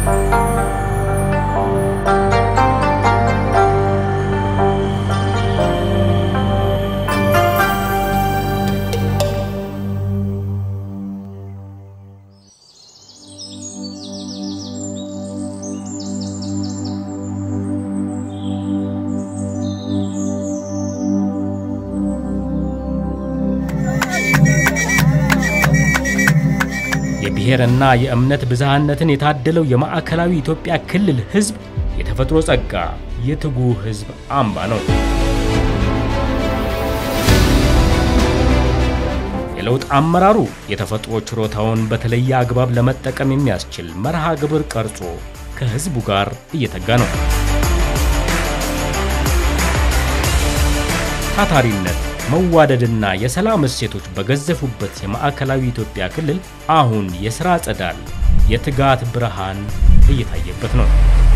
የብሔርና የእምነት ብዝሃነትን የታደለው የማዕከላዊ ኢትዮጵያ ክልል ሕዝብ የተፈጥሮ ጸጋ፣ የትጉህ ሕዝብ አምባ ነው። የለውጥ አመራሩ የተፈጥሮ ችሮታውን በተለየ አግባብ ለመጠቀም የሚያስችል መርሃ ግብር ቀርጾ ከሕዝቡ ጋር እየተጋ ነው። ታታሪነት፣ መዋደድና የሰላም እሴቶች በገዘፉበት የማዕከላዊ ኢትዮጵያ ክልል አሁን የሥራ ጸዳል፣ የትጋት ብርሃን እየታየበት ነው።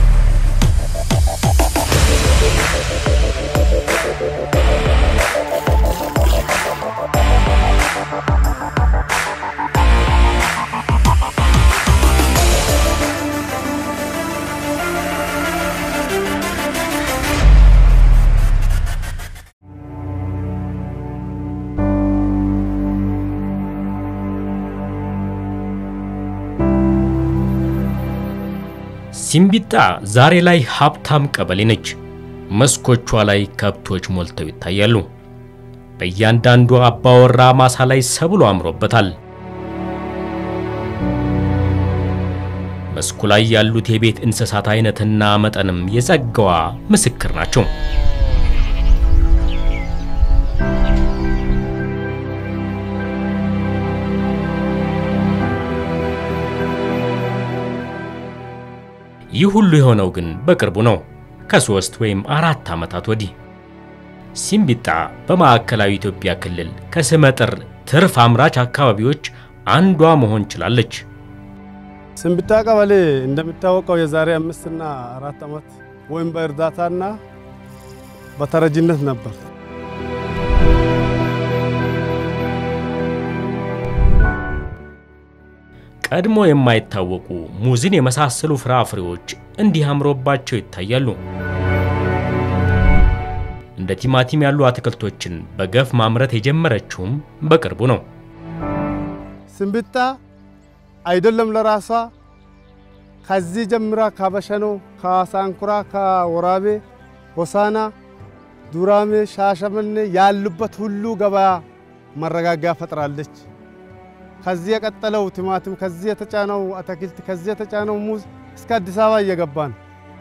ሲምቢጣ ዛሬ ላይ ሀብታም ቀበሌ ነች። መስኮቿ ላይ ከብቶች ሞልተው ይታያሉ። በእያንዳንዱ አባወራ ማሳ ላይ ሰብሎ አምሮበታል። መስኩ ላይ ያሉት የቤት እንስሳት አይነትና መጠንም የጸጋዋ ምስክር ናቸው። ይህ ሁሉ የሆነው ግን በቅርቡ ነው፣ ከሦስት ወይም አራት ዓመታት ወዲህ። ሲምቢጣ በማዕከላዊ ኢትዮጵያ ክልል ከስመጥር ትርፍ አምራች አካባቢዎች አንዷ መሆን ችላለች። ሲምቢጣ ቀበሌ እንደሚታወቀው የዛሬ አምስትና አራት ዓመት ወይም በእርዳታና በተረጂነት ነበር። ቀድሞ የማይታወቁ ሙዝን የመሳሰሉ ፍራፍሬዎች እንዲህ አምሮባቸው ይታያሉ። እንደ ቲማቲም ያሉ አትክልቶችን በገፍ ማምረት የጀመረችውም በቅርቡ ነው። ሲምቢጣ አይደለም ለራሷ ከዚህ ጀምራ ከበሸኖ፣ ከሳንኩራ፣ ከወራቤ፣ ሆሳና፣ ዱራሜ፣ ሻሸመኔ ያሉበት ሁሉ ገበያ መረጋጋያ ፈጥራለች። ከዚህ የቀጠለው ቲማቲም፣ ከዚህ የተጫነው አትክልት፣ ከዚህ የተጫነው ሙዝ እስከ አዲስ አበባ እየገባ ነው።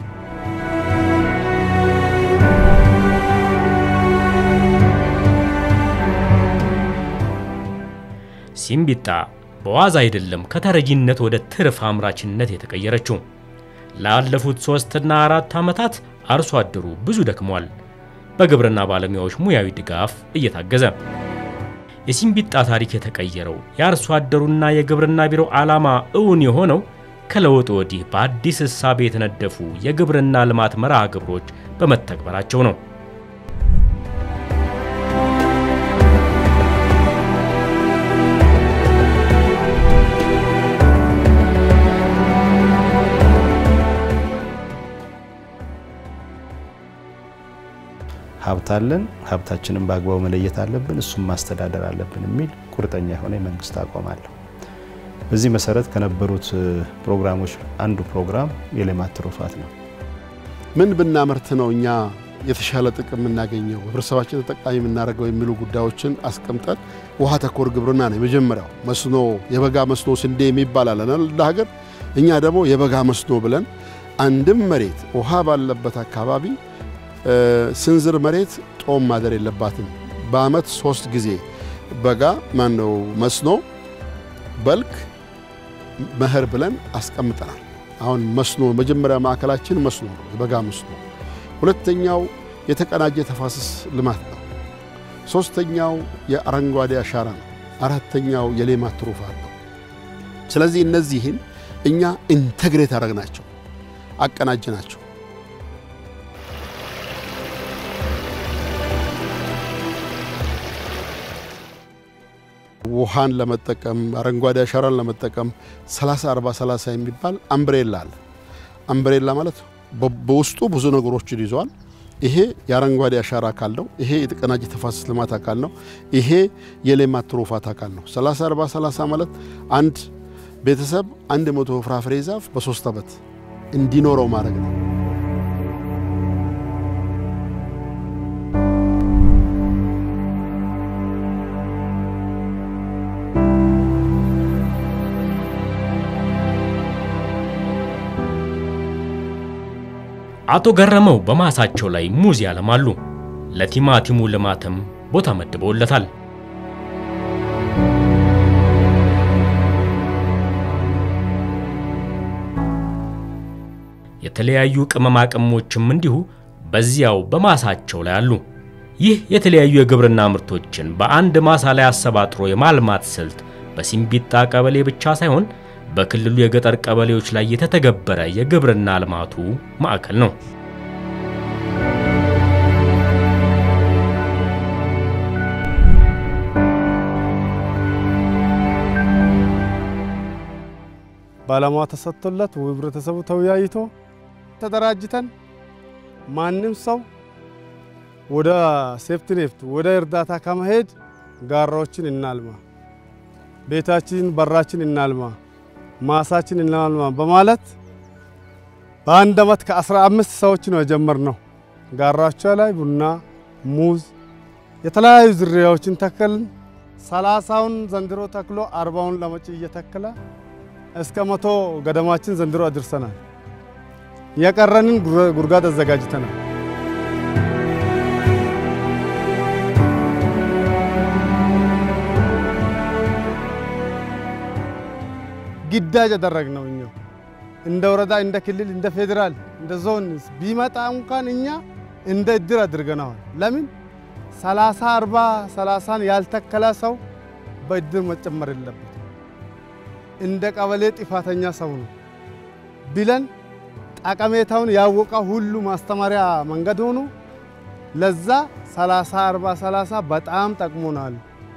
ሲምቢጣ በዋዛ አይደለም ከተረጂነት ወደ ትርፍ አምራችነት የተቀየረችው። ላለፉት ሦስትና አራት ዓመታት አርሶ አደሩ ብዙ ደክሟል፣ በግብርና ባለሙያዎች ሙያዊ ድጋፍ እየታገዘ። የሲምቢጣ ታሪክ የተቀየረው የአርሶ አደሩና የግብርና ቢሮ ዓላማ እውን የሆነው ከለውጥ ወዲህ በአዲስ እሳቤ የተነደፉ የግብርና ልማት መርሃ ግብሮች በመተግበራቸው ነው። ሀብት አለን፣ ሀብታችንን በአግባቡ መለየት አለብን፣ እሱም ማስተዳደር አለብን የሚል ቁርጠኛ የሆነ የመንግስት አቋም አለው። በዚህ መሰረት ከነበሩት ፕሮግራሞች አንዱ ፕሮግራም የሌማት ትሩፋት ነው። ምን ብናመርት ነው እኛ የተሻለ ጥቅም የምናገኘው ህብረተሰባችን ተጠቃሚ የምናደርገው የሚሉ ጉዳዮችን አስቀምጠን ውሃ ተኮር ግብርና ነው የመጀመሪያው። መስኖ የበጋ መስኖ ስንዴ የሚባል አለን እንደ ሀገር። እኛ ደግሞ የበጋ መስኖ ብለን አንድም መሬት ውሃ ባለበት አካባቢ ስንዝር መሬት ጦም ማደር የለባትም። በአመት ሶስት ጊዜ በጋ ማነው መስኖ፣ በልግ፣ መኸር ብለን አስቀምጠናል። አሁን መስኖ መጀመሪያ ማዕከላችን መስኖ ነው፣ የበጋ መስኖ። ሁለተኛው የተቀናጀ ተፋሰስ ልማት ነው። ሶስተኛው የአረንጓዴ አሻራ ነው። አራተኛው የሌማት ትሩፋት ነው። ስለዚህ እነዚህን እኛ ኢንተግሬት አደረግናቸው፣ አቀናጅናቸው። ውሃን ለመጠቀም አረንጓዴ አሻራን ለመጠቀም 30 40 30 የሚባል አምብሬላ አለ። አምብሬላ ማለት በውስጡ ብዙ ነገሮችን ይዘዋል። ይሄ የአረንጓዴ አሻራ አካል ነው። ይሄ የተቀናጀ ተፋሰስ ልማት አካል ነው። ይሄ የሌማት ትሩፋት አካል ነው። 30 40 30 ማለት አንድ ቤተሰብ አንድ መቶ ፍራፍሬ ዛፍ በሶስት ዓመት እንዲኖረው ማድረግ ነው። አቶ ገረመው በማሳቸው ላይ ሙዝ ያለማሉ። ለቲማቲሙ ልማትም ቦታ መድበውለታል። የተለያዩ ቅመማ ቅመሞችም እንዲሁ በዚያው በማሳቸው ላይ አሉ። ይህ የተለያዩ የግብርና ምርቶችን በአንድ ማሳ ላይ አሰባጥሮ የማልማት ስልት በሲምቢጣ ቀበሌ ብቻ ሳይሆን በክልሉ የገጠር ቀበሌዎች ላይ የተተገበረ የግብርና ልማቱ ማዕከል ነው። ባለሙያ ተሰጥቶለት ህብረተሰቡ ተወያይቶ ተደራጅተን ማንም ሰው ወደ ሴፍቲኔት ወደ እርዳታ ከመሄድ ጋራዎችን እናልማ፣ ቤታችን በራችን እናልማ፣ ማሳችን እናልማ በማለት በአንድ ዓመት ከአስራ አምስት ሰዎች ነው የጀመርነው። ጋራቸው ላይ ቡና፣ ሙዝ፣ የተለያዩ ዝርያዎችን ተከልን። ሰላሳውን ዘንድሮ ተክሎ አርባውን ለመጪ እየተከለ እስከ መቶ ገደማችን ዘንድሮ አድርሰናል። የቀረንን ጉድጓድ አዘጋጅተናል። ግዳጅ ያደረግነው እኛ እንደ ወረዳ፣ እንደ ክልል፣ እንደ ፌዴራል፣ እንደ ዞን ቢመጣ እንኳን እኛ እንደ እድር አድርገነዋል። ለምን ሰላሳ አርባ ሰላሳን ያልተከለ ሰው በእድር መጨመር የለበት እንደ ቀበሌ ጥፋተኛ ሰው ነው ብለን ጠቀሜታውን ያወቀ ሁሉ ማስተማሪያ መንገድ ሆኖ ለዛ 30 40 30 በጣም ጠቅሞናል።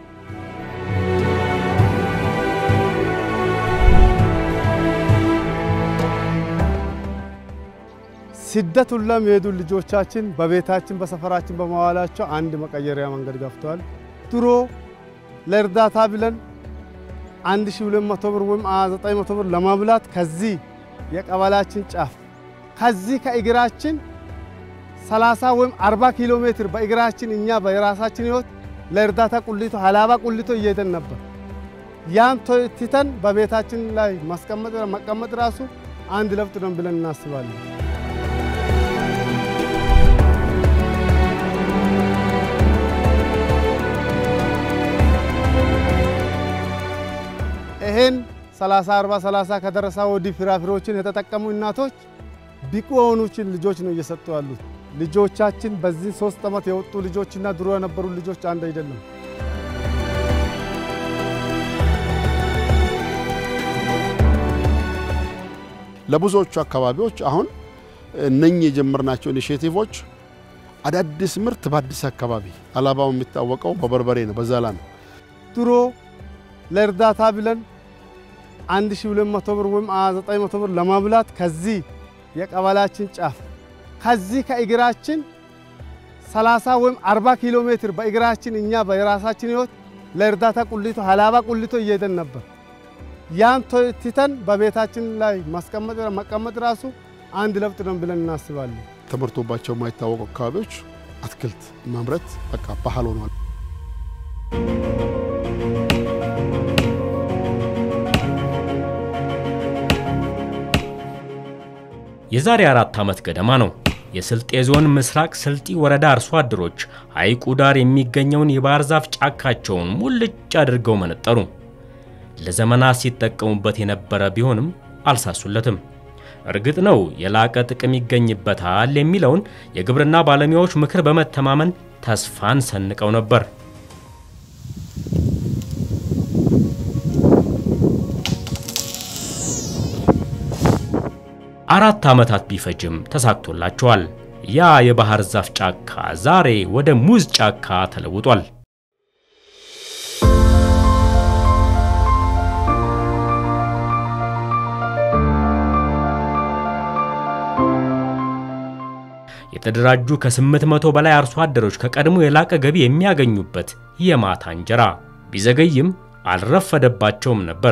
ስደት ሁላ የሚሄዱ ልጆቻችን በቤታችን በሰፈራችን በመዋላቸው አንድ መቀየሪያ መንገድ ገፍተዋል። ድሮ ለእርዳታ ብለን አንድ ሺህ ሁለት መቶ ብር ወይም ዘጠኝ መቶ ብር ለማብላት ከዚህ የቀበላችን ጫፍ ከዚህ ከእግራችን 30 ወይም 40 ኪሎ ሜትር በእግራችን እኛ በራሳችን ህይወት ለእርዳታ ቁሊቶ ሀላባ ቁሊቶ እየሄደን ነበር። ያን ትተን በቤታችን ላይ ማስቀመጥ መቀመጥ ራሱ አንድ ለውጥ ነው ብለን እናስባለን። ይሄን 30 40 30 ከደረሳ ወዲህ ፍራፍሬዎችን የተጠቀሙ እናቶች ብቁ የሆኑችን ልጆች ነው እየሰጡ ያሉት። ልጆቻችን በዚህ ሶስት ዓመት የወጡ ልጆችና ድሮ የነበሩ ልጆች አንድ አይደለም። ለብዙዎቹ አካባቢዎች አሁን እነኚህ የጀመርናቸው ኢኒሼቲቮች አዳዲስ ምርት በአዲስ አካባቢ አላባው የሚታወቀው በበርበሬ ነው፣ በዛላ ነው። ድሮ ለእርዳታ ብለን 1200 ብር ወይም 900 ብር ለማብላት ከዚህ የቀበላችን ጫፍ ከዚህ ከእግራችን 30 ወይም 40 ኪሎ ሜትር በእግራችን እኛ በራሳችን ህይወት ለእርዳታ ቁሊቶ ሀላባ ቁሊቶ እየሄደን ነበር። ያን ትተን በቤታችን ላይ ማስቀመጥ መቀመጥ ራሱ አንድ ለውጥ ነው ብለን እናስባለን። ተመርቶባቸው የማይታወቁ አካባቢዎች አትክልት ማምረት በቃ ባህል ሆኗል። የዛሬ አራት ዓመት ገደማ ነው የስልጤ ዞን ምስራቅ ስልጢ ወረዳ አርሶ አደሮች ሐይቁ ዳር የሚገኘውን የባህር ዛፍ ጫካቸውን ሙልጭ አድርገው መነጠሩ። ለዘመናት ሲጠቀሙበት የነበረ ቢሆንም አልሳሱለትም። እርግጥ ነው የላቀ ጥቅም ይገኝበታል የሚለውን የግብርና ባለሙያዎች ምክር በመተማመን ተስፋን ሰንቀው ነበር። አራት ዓመታት ቢፈጅም ተሳክቶላቸዋል። ያ የባህር ዛፍ ጫካ ዛሬ ወደ ሙዝ ጫካ ተለውጧል። የተደራጁ ከ800 በላይ አርሶ አደሮች ከቀድሞ የላቀ ገቢ የሚያገኙበት የማታ እንጀራ ቢዘገይም አልረፈደባቸውም ነበር።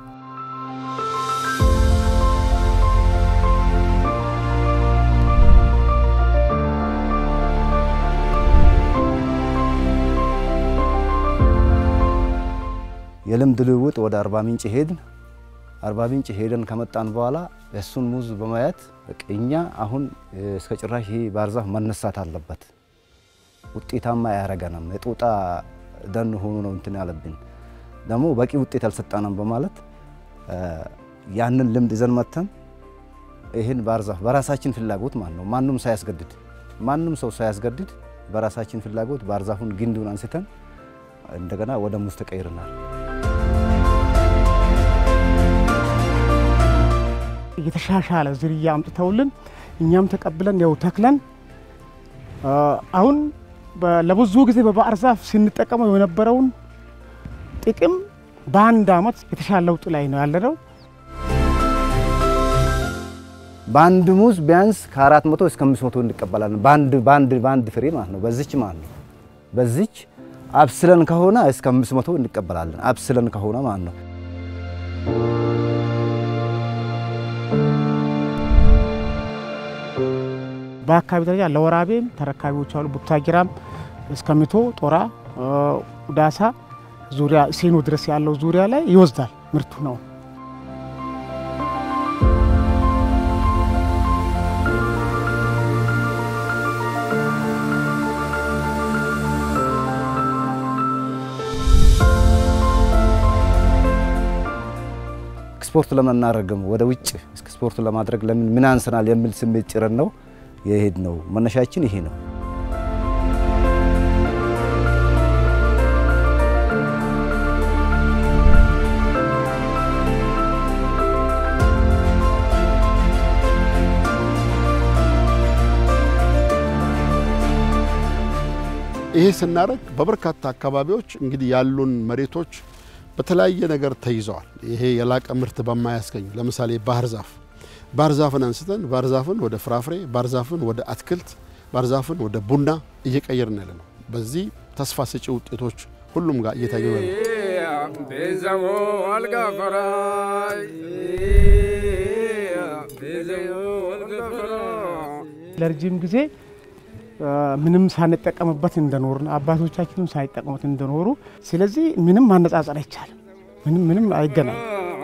የልምድ ልውውጥ ወደ አርባ ምንጭ ሄድን። አርባ ምንጭ ሄደን ከመጣን በኋላ እሱን ሙዝ በማየት እኛ አሁን እስከ ጭራሽ ይህ ባህር ዛፍ መነሳት አለበት፣ ውጤታማ አያረገንም፣ የጦጣ ደን ሆኖ ነው እንትን ያለብን፣ ደግሞ በቂ ውጤት አልሰጠንም በማለት ያንን ልምድ ይዘን መተን ይህን ባህር ዛፍ በራሳችን ፍላጎት ማለት ነው ማንም ሳያስገድድ ማንም ሰው ሳያስገድድ በራሳችን ፍላጎት ባህር ዛፉን ግንዱን አንስተን እንደገና ወደ ሙዝ ተቀይረናል። የተሻሻለ ዝርያ አምጥተውልን እኛም ተቀብለን ያው ተክለን አሁን ለብዙ ጊዜ በባህር ዛፍ ስንጠቀመው የነበረውን ጥቅም በአንድ አመት የተሻለ ለውጥ ላይ ነው ያለነው። በአንድ ሙዝ ቢያንስ ከአራት መቶ እስከ አምስት መቶ እንቀበላለን። በአንድ በአንድ በአንድ ፍሬ ማለት ነው። በዚች ማለት ነው። በዚች አብስለን ከሆነ እስከ አምስት መቶ እንቀበላለን። አብስለን ከሆነ ማለት ነው። በአካባቢ ደረጃ ለወራቤም ተረካቢዎች አሉ። ቡታጅራም እስከ ሚቶ ጦራ፣ ዳሳ ዙሪያ ሴኖ ድረስ ያለው ዙሪያ ላይ ይወስዳል ምርቱ ነው። ኤክስፖርት ለምን አናደርግም? ወደ ውጭ ኤክስፖርት ለማድረግ ለምን ምን አንሰናል የሚል ስሜት ጭረን ነው የሄድ ነው። መነሻችን ይሄ ነው። ይሄ ስናደርግ በበርካታ አካባቢዎች እንግዲህ ያሉን መሬቶች በተለያየ ነገር ተይዘዋል። ይሄ የላቀ ምርት በማያስገኙ ለምሳሌ ባህር ዛፍ ባህር ዛፍን አንስተን ባህር ዛፍን ወደ ፍራፍሬ፣ ባህር ዛፍን ወደ አትክልት፣ ባህር ዛፍን ወደ ቡና እየቀየርን ያለ ነው። በዚህ ተስፋ ሰጪ ውጤቶች ሁሉም ጋር እየታዩ ነው። ቤዘሞ አልጋፈራይ ቤዘሞ አልጋፈራይ ለረጅም ጊዜ ምንም ሳንጠቀምበት እንደኖሩ አባቶቻችንም ሳይጠቀሙት እንደኖሩ፣ ስለዚህ ምንም ማነጻጸር አይቻልም። ምንም ምንም አይገናኝ።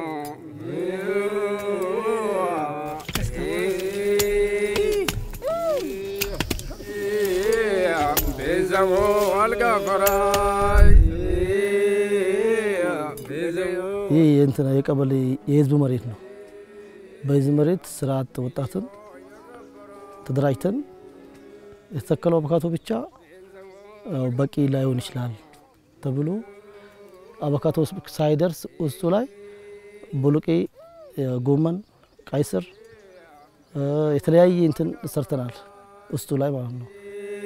ቤዘሞ አልጋፈራይ ይህ የእንትና የቀበሌ የህዝብ መሬት ነው። በዚህ መሬት ስራ አጥ ወጣትን ተደራጅተን የተተከለው አቮካዶ ብቻ ያው በቂ ላይሆን ይችላል ተብሎ አቮካዶ ሳይደርስ ውስጡ ላይ ቦሎቄ፣ ጎመን፣ ቀይ ስር የተለያየ እንትን ሰርተናል ውስጡ ላይ ማለት ነው።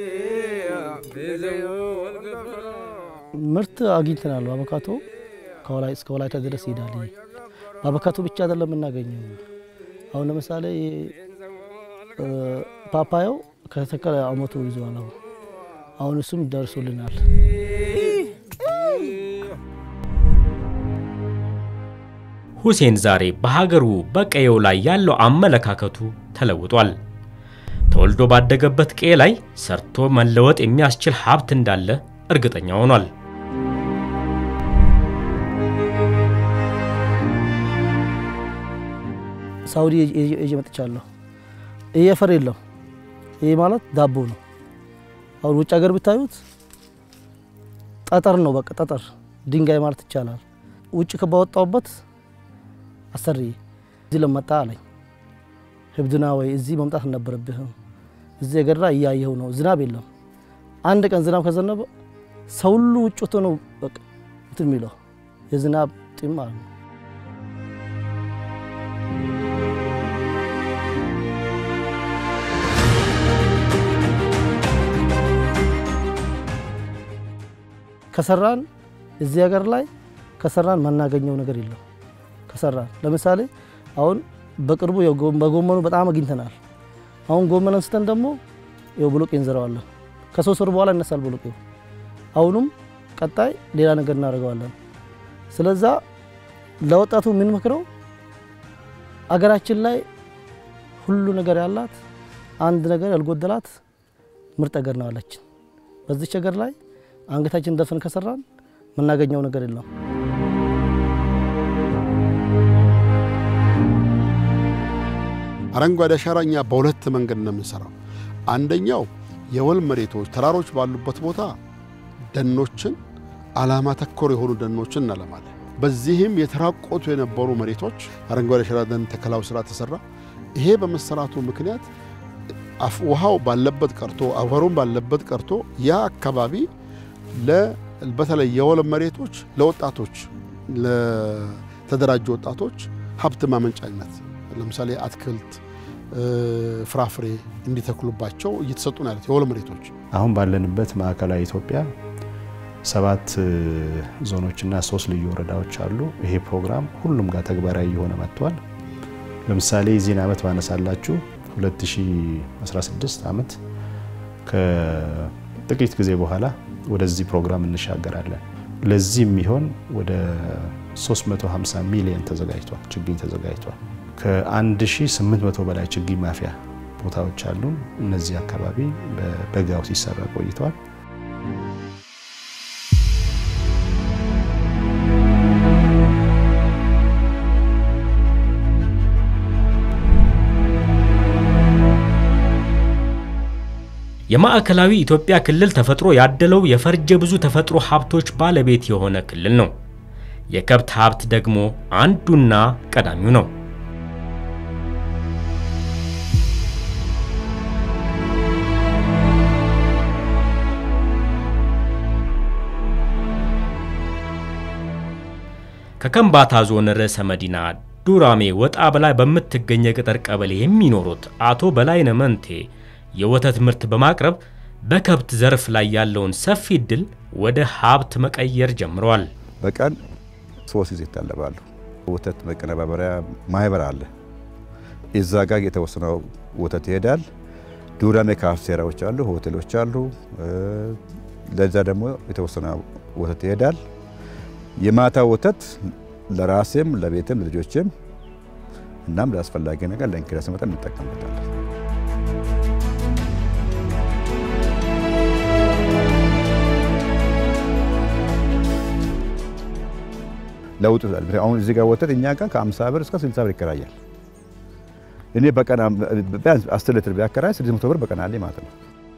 ምርት አግኝተናል። አቮካዶ ከወላይ እስከ ወላይታ ድረስ ይሄዳል። ይሄ በአቮካዶ ብቻ አይደለም የምናገኘው። አሁን ለምሳሌ ፓፓያው ከተተከለ አመቱ ይዘዋል። አሁን አሁን እሱም ደርሶልናል። ሁሴን ዛሬ በሀገሩ በቀየው ላይ ያለው አመለካከቱ ተለውጧል። ተወልዶ ባደገበት ቀዬ ላይ ሰርቶ መለወጥ የሚያስችል ሀብት እንዳለ እርግጠኛ ሆኗል። ሳውዲ ይዤ መጥቻለሁ። ይሄ አፈር የለም። ይሄ ማለት ዳቦ ነው። አሁን ውጭ ሀገር ብታዩት ጠጠር ነው፣ በቃ ጠጠር ድንጋይ ማለት ይቻላል። ውጭ ከባወጣውበት አሰሪ እዚህ ለመጣ አለኝ። ህብድና ወይ እዚህ መምጣት አልነበረብህም። እዚህ የገራ እያየው ነው፣ ዝናብ የለም። አንድ ቀን ዝናብ ከዘነበ ሰው ሁሉ ውጭ ወጥቶ ነው በቃ እንትን የሚለው የዝናብ ጢም ማለት ነው። ከሰራን እዚህ ሀገር ላይ ከሰራን ማናገኘው ነገር የለም። ከሰራን ለምሳሌ አሁን በቅርቡ በጎመኑ በጣም አግኝተናል። አሁን ጎመን አንስተን ደግሞ ይኸው ብሎቄ እንዘረዋለን። ከሶስት ወር በኋላ ይነሳል ብሎቄው። አሁንም ቀጣይ ሌላ ነገር እናደርገዋለን። ስለዛ ለወጣቱ የምንመክረው አገራችን ላይ ሁሉ ነገር ያላት አንድ ነገር ያልጎደላት ምርጥ ሀገር ነው አለችን። በዚች ሀገር ላይ አንገታችን ደፍን ከሰራን የምናገኘው ነገር የለም። አረንጓዴ አሻራ እኛ በሁለት መንገድ ነው የምንሰራው። አንደኛው የወል መሬቶች ተራሮች ባሉበት ቦታ ደኖችን ዓላማ ተኮር የሆኑ ደኖችን እናለማለን። በዚህም የተራቆቱ የነበሩ መሬቶች አረንጓዴ አሻራ ደን ተከላው ስራ ተሰራ። ይሄ በመሰራቱ ምክንያት አፍ- ውሃው ባለበት ቀርቶ አፈሩን ባለበት ቀርቶ ያ አካባቢ ለ- በተለይ የወል መሬቶች ለወጣቶች ለተደራጁ ወጣቶች ሀብት ማመንጫነት ለምሳሌ አትክልት፣ እ፣ ፍራፍሬ እንዲተክሉባቸው እየተሰጡ ነው ያሉት የወል መሬቶች። አሁን ባለንበት ማዕከላዊ ኢትዮጵያ ሰባት እ፣ ዞኖችና ሶስት ልዩ ወረዳዎች አሉ። ይሄ ፕሮግራም ሁሉም ጋር ተግባራዊ እየሆነ መጥቷል። ለምሳሌ የዚህን ዓመት ባነሳላችሁ 2016 ዓመት ከጥቂት ጊዜ በኋላ ወደዚህ ፕሮግራም እንሻገራለን። ለዚህ የሚሆን ወደ 350 ሚሊዮን ተዘጋጅቷል፣ ችግኝ ተዘጋጅቷል። ከ1800 በላይ ችግኝ ማፍያ ቦታዎች አሉን። እነዚህ አካባቢ በበጋው ሲሰራ ቆይተዋል። የማዕከላዊ ኢትዮጵያ ክልል ተፈጥሮ ያደለው የፈርጀ ብዙ ተፈጥሮ ሀብቶች ባለቤት የሆነ ክልል ነው። የከብት ሀብት ደግሞ አንዱና ቀዳሚው ነው። ከከምባታ ዞን ርዕሰ መዲና ዱራሜ ወጣ በላይ በምትገኝ የገጠር ቀበሌ የሚኖሩት አቶ በላይነ መንቴ የወተት ምርት በማቅረብ በከብት ዘርፍ ላይ ያለውን ሰፊ እድል ወደ ሀብት መቀየር ጀምረዋል። በቀን ሶስት ጊዜ ይታለባሉ። ወተት መቀነባበሪያ ማህበር አለ። እዛ ጋር የተወሰነው ወተት ይሄዳል። ዱራሜ ካፍቴራዎች አሉ፣ ሆቴሎች አሉ። ለዛ ደግሞ የተወሰነ ወተት ይሄዳል። የማታ ወተት ለራሴም ለቤትም ለልጆችም እናም ለአስፈላጊ ነገር ለእንግዳ ሲመጣ እንጠቀምበታለን። ለውጥ አሁን እዚህ ጋር ወተት እኛ ጋር ከ50 ብር እስከ 60 ብር ይከራያል። እኔ በቀን ቢያንስ 10 ሊትር ቢያከራይ 600 ብር በቀን አለኝ ማለት ነው።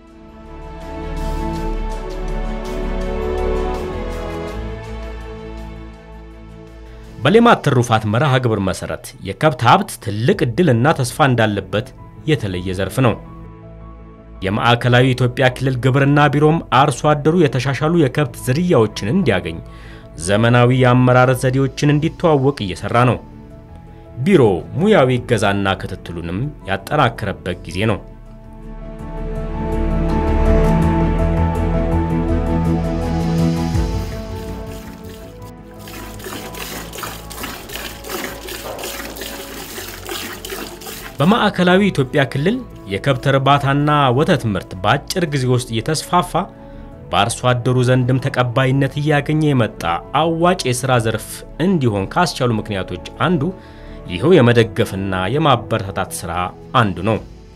በሌማት ትሩፋት መርሃ ግብር መሰረት የከብት ሀብት ትልቅ ዕድልና ተስፋ እንዳለበት የተለየ ዘርፍ ነው። የማዕከላዊ ኢትዮጵያ ክልል ግብርና ቢሮም አርሶ አደሩ የተሻሻሉ የከብት ዝርያዎችን እንዲያገኝ ዘመናዊ የአመራረት ዘዴዎችን እንዲተዋወቅ እየሰራ ነው። ቢሮ ሙያዊ እገዛና ክትትሉንም ያጠናከረበት ጊዜ ነው። በማዕከላዊ ኢትዮጵያ ክልል የከብት እርባታና ወተት ምርት በአጭር ጊዜ ውስጥ እየተስፋፋ በአርሶ አደሩ ዘንድም ተቀባይነት እያገኘ የመጣ አዋጭ የሥራ ዘርፍ እንዲሆን ካስቻሉ ምክንያቶች አንዱ ይኸው የመደገፍና የማበረታታት ሥራ አንዱ ነው።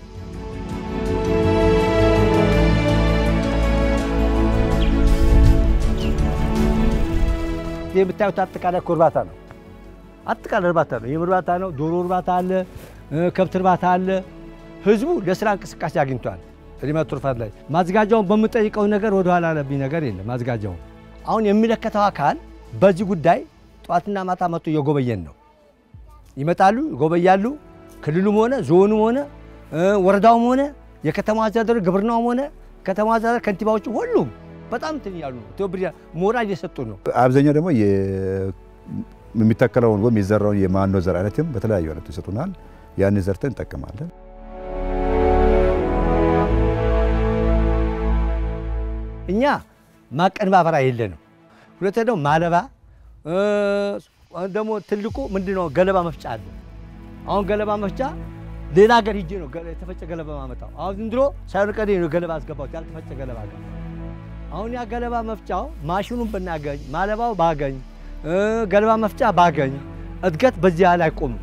ይህ የምታዩት አጠቃላይ እኮ እርባታ ነው። አጠቃላይ እርባታ ነው። ይህም እርባታ ነው። ዶሮ እርባታ አለ፣ ከብት እርባታ አለ። ህዝቡ ለስራ እንቅስቃሴ አግኝቷል። ሌማት ትሩፋት ላይ ማዘጋጃውን በምጠይቀው ነገር ወደ ኋላ ያለብኝ ነገር የለም። ማዘጋጃውን አሁን የሚመለከተው አካል በዚህ ጉዳይ ጠዋትና ማታ መጥቶ እየጎበየን ነው። ይመጣሉ፣ ይጎበያሉ። ክልሉም ሆነ ዞኑም ሆነ ወረዳውም ሆነ የከተማ አስተዳደሩ ግብርናውም ሆነ ከተማ አስተዳደር ከንቲባዎቹ ሁሉም በጣም እንትን እያሉ ነው። ትብብር ሞራል እየሰጡ ነው። አብዛኛው ደግሞ የሚተከለውን ወይም የዘራውን የማኖ ዘር አይነትም በተለያዩ አይነቱ ይሰጡናል። ያን ዘርተን እንጠቀማለን። እኛ ማቀነባበሪያ የለንም። ሁለተኛ ደግሞ ማለባ ደግሞ ትልቁ ምንድነው ገለባ መፍጫ አለ። አሁን ገለባ መፍጫ ሌላ ሀገር ሂጄ ነው ገ- የተፈጨ ገለባ ማመጣው። አሁን ዝም ብሎ ሳይሆን ቀዴ ነው ገለባ አስገባሁት ያልተፈጨ ገለባ ጋር። አሁን ያ ገለባ መፍጫው ማሽኑን ብናገኝ ማለባው ባገኝ እ፣ ገለባ መፍጫ ባገኝ እድገት በዚህ ያህል አይቆምም።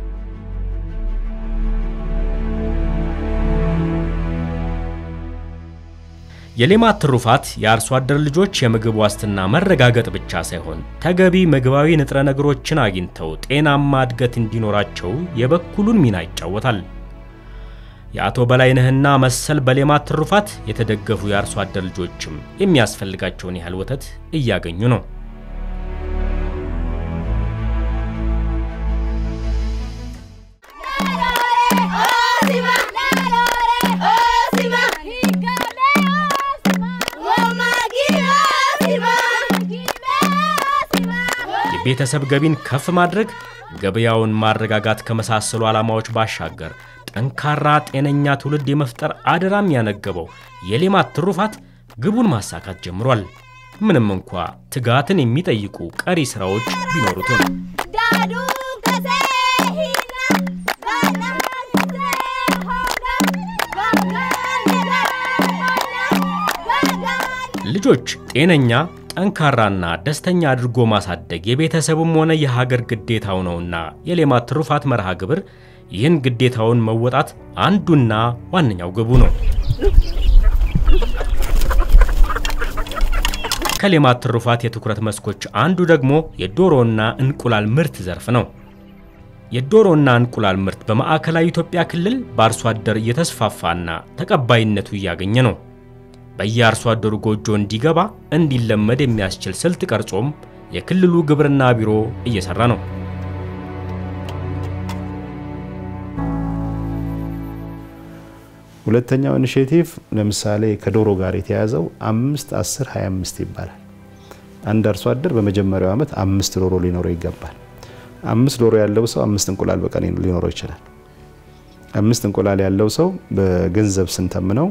የሌማት ትሩፋት የአርሶ አደር ልጆች የምግብ ዋስትና መረጋገጥ ብቻ ሳይሆን ተገቢ ምግባዊ ንጥረ ነገሮችን አግኝተው ጤናማ እድገት እንዲኖራቸው የበኩሉን ሚና ይጫወታል። የአቶ በላይነህና መሰል በሌማት ትሩፋት የተደገፉ የአርሶ አደር ልጆችም የሚያስፈልጋቸውን ያህል ወተት እያገኙ ነው። የቤተሰብ ገቢን ከፍ ማድረግ፣ ገበያውን ማረጋጋት ከመሳሰሉ ዓላማዎች ባሻገር ጠንካራ ጤነኛ ትውልድ የመፍጠር አደራም ያነገበው የሌማት ትሩፋት ግቡን ማሳካት ጀምሯል። ምንም እንኳ ትጋትን የሚጠይቁ ቀሪ ሥራዎች ቢኖሩትም ልጆች ጤነኛ ጠንካራና ደስተኛ አድርጎ ማሳደግ የቤተሰቡም ሆነ የሀገር ግዴታው ነውና የሌማት ትሩፋት መርሃ ግብር ይህን ግዴታውን መወጣት አንዱና ዋነኛው ግቡ ነው። ከሌማት ትሩፋት የትኩረት መስኮች አንዱ ደግሞ የዶሮና እንቁላል ምርት ዘርፍ ነው። የዶሮና እንቁላል ምርት በማዕከላዊ ኢትዮጵያ ክልል በአርሶ አደር እየተስፋፋና ተቀባይነቱ እያገኘ ነው። በየአርሶ አደሩ ጎጆ እንዲገባ እንዲለመድ የሚያስችል ስልት ቀርጾም የክልሉ ግብርና ቢሮ እየሰራ ነው። ሁለተኛው ኢኒሼቲቭ ለምሳሌ ከዶሮ ጋር የተያዘው አምስት አስር ሀያ አምስት ይባላል። አንድ አርሶ አደር በመጀመሪያው ዓመት አምስት ዶሮ ሊኖረው ይገባል። አምስት ዶሮ ያለው ሰው አምስት እንቁላል በቀን ሊኖረው ይችላል። አምስት እንቁላል ያለው ሰው በገንዘብ ስንተምነው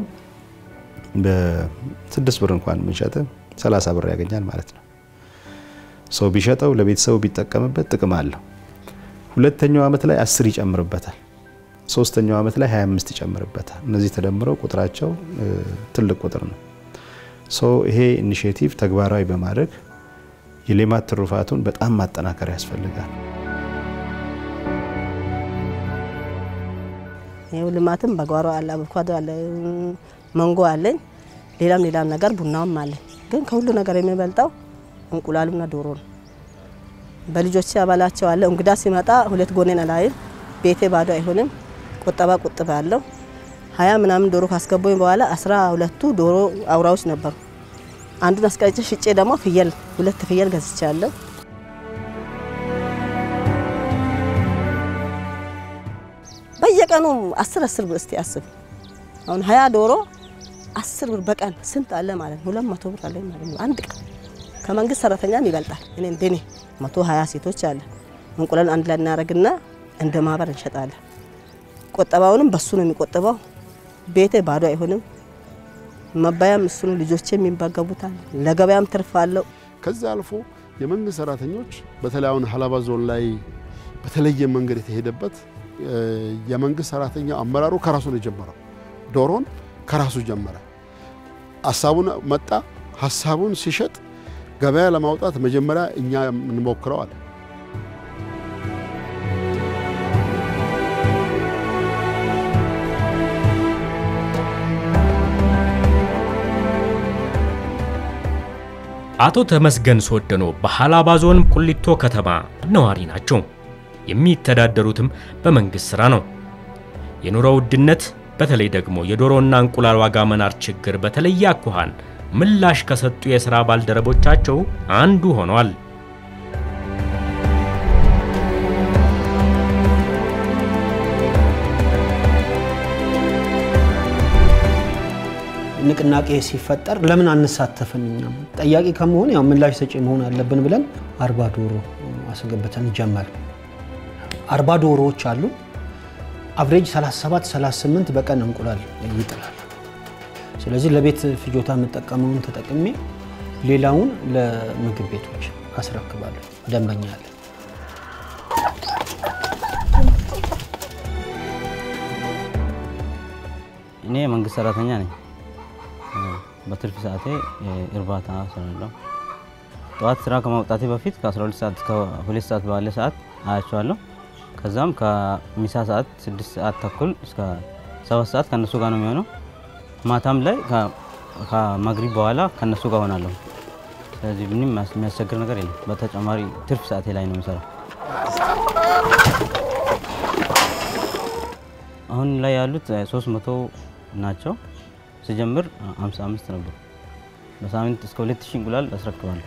በስድስት ብር እንኳን ብንሸጥ 30 ብር ያገኛል ማለት ነው። ሰው ቢሸጠው ለቤተሰቡ ቢጠቀምበት ጥቅም አለው። ሁለተኛው ዓመት ላይ 10 ይጨምርበታል። ሶስተኛው ዓመት ላይ 25 ይጨምርበታል። እነዚህ ተደምረው ቁጥራቸው ትልቅ ቁጥር ነው። ሶ ይሄ ኢኒሼቲቭ ተግባራዊ በማድረግ የሌማት ትሩፋቱን በጣም ማጠናከር ያስፈልጋል። ይኸው ልማትም በጓሮ አለ፣ አቮካዶ አለ፣ መንጎ አለኝ፣ ሌላም ሌላም ነገር ቡናውም አለኝ። ግን ከሁሉ ነገር የሚበልጠው እንቁላሉና ዶሮ ነው። በልጆቼ አባላቸው አለ። እንግዳ ሲመጣ ሁለት ጎኔን አላይም፣ ቤቴ ባዶ አይሆንም። ቁጠባ ቁጥባ አለው። ሀያ ምናምን ዶሮ ካስገቡኝ በኋላ አስራ ሁለቱ ዶሮ አውራዎች ነበሩ። አንዱን አስቀርጬ ሽጬ ደግሞ ፍየል ሁለት ፍየል ገዝቻለሁ። በየቀኑ አስር አስር ብር እስቲ አስብ። አሁን ሀያ ዶሮ አስር ብር በቀን ስንት አለ ማለት ነው? ሁለት መቶ ብር አለ ማለት ነው አንድ ቀን። ከመንግስት ሰራተኛም ይበልጣል። እኔ እንደኔ መቶ ሀያ ሴቶች አለ። እንቁላል አንድ ላይ እናደርግና እንደ ማህበር እንሸጣለን። ቆጠባውንም በሱ ነው የሚቆጥበው። ቤቴ ባዶ አይሆንም። መባያም እሱ ነው። ልጆቼ የሚመገቡታል። ለገበያም ትርፍ አለው። ከዚህ አልፎ የመንግስት ሰራተኞች በተለይ አሁን ሀላባ ዞን ላይ በተለየ መንገድ የተሄደበት የመንግስት ሰራተኛ አመራሩ ከራሱ ነው የጀመረው። ዶሮን ከራሱ ጀመረ። ሀሳቡን መጣ። ሀሳቡን ሲሸጥ ገበያ ለማውጣት መጀመሪያ እኛ እንሞክረዋል። አቶ ተመስገን ሶደኖ በሀላባ ዞን ቁሊቶ ከተማ ነዋሪ ናቸው። የሚተዳደሩትም በመንግስት ሥራ ነው። የኑሮ ውድነት በተለይ ደግሞ የዶሮና እንቁላል ዋጋ መናር ችግር በተለየ አኳኋን ምላሽ ከሰጡ የሥራ ባልደረቦቻቸው አንዱ ሆኗል። ንቅናቄ ሲፈጠር ለምን አንሳተፍም? እኛም ጠያቂ ከመሆን ያው ምላሽ ሰጪ መሆን አለብን ብለን አርባ ዶሮ አስገብተን ጀመር። አርባ ዶሮዎች አሉ። አቭሬጅ 37 38 በቀን እንቁላል ይጥላል። ስለዚህ ለቤት ፍጆታ የምጠቀመውን ተጠቅሜ ሌላውን ለምግብ ቤቶች አስረክባለሁ። ደንበኛ አለ። እኔ የመንግስት ሰራተኛ ነኝ። በትርፍ ሰዓቴ እርባታ እሰራለሁ። ጠዋት ስራ ከማውጣቴ በፊት ከ12 ሰዓት እስከ 2 ሰዓት ባለ ሰዓት አያቸዋለሁ። ከዛም ከምሳ ሰዓት 6 ሰዓት ተኩል እስከ 7 ሰዓት ከነሱ ጋር ነው የሚሆነው። ማታም ላይ ከመግሪብ በኋላ ከነሱ ጋር ሆናለሁ። ስለዚህ ምንም የሚያስቸግር ነገር የለም። በተጨማሪ ትርፍ ሰዓቴ ላይ ነው የሚሰራው። አሁን ላይ ያሉት 300 ናቸው። ስጀምር 55 ነበሩ። በሳምንት እስከ 2000 እንቁላል አስረክባለሁ።